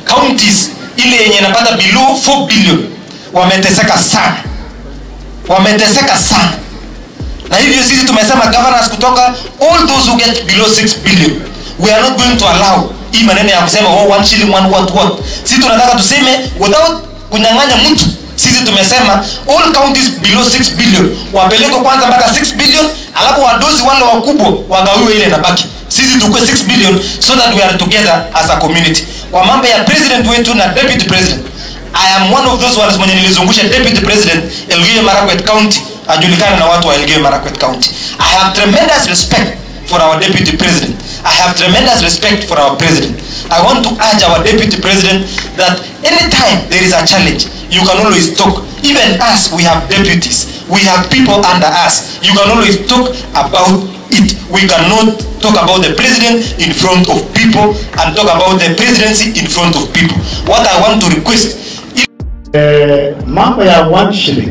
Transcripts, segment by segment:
counties ile yenye inapata below 4 billion wameteseka sana wameteseka sana na hivyo sisi tumesema governors kutoka all those who get below 6 billion we are not going to allow hii maneno ya kusema oh, one shilling one what what sisi tunataka tuseme without kunyang'anya mtu sisi tumesema all counties below 6 billion wapelekwe kwanza mpaka 6 billion alafu wadozi wale wakubwa wagawiwe ile nabaki sisi tukue 6 billion so that we are together as a community kwa mambo ya president wetu na deputy president i am one of those ones mwenye nilizungusha deputy president elgeyo marakwet county ajulikane na watu wa elgeyo marakwet county i have tremendous respect for our deputy president i have tremendous respect for our president i want to urge our deputy president that anytime there is a challenge you can always talk even us we have deputies we have people under us you can always talk about it we cannot talk about the president in front of people and talk about the presidency in front of people what i want to request Eh, mambo ya one shilling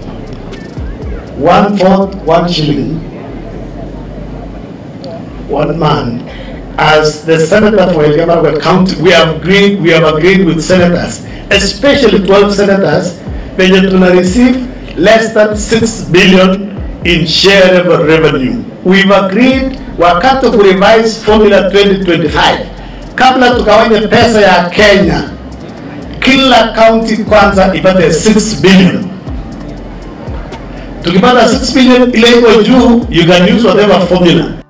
one fourth one shilling one man as the senator for Elgeyo Marakwet County we have agreed we have agreed with senators especially 12 senators penye tuna receive less than 6 billion in shareable revenue we've agreed wakati ku revise formula 2025 kabla tukawanye pesa ya Kenya kila county kwanza ipate 6 billion tukipata 6 billion ile iko juu you can use whatever formula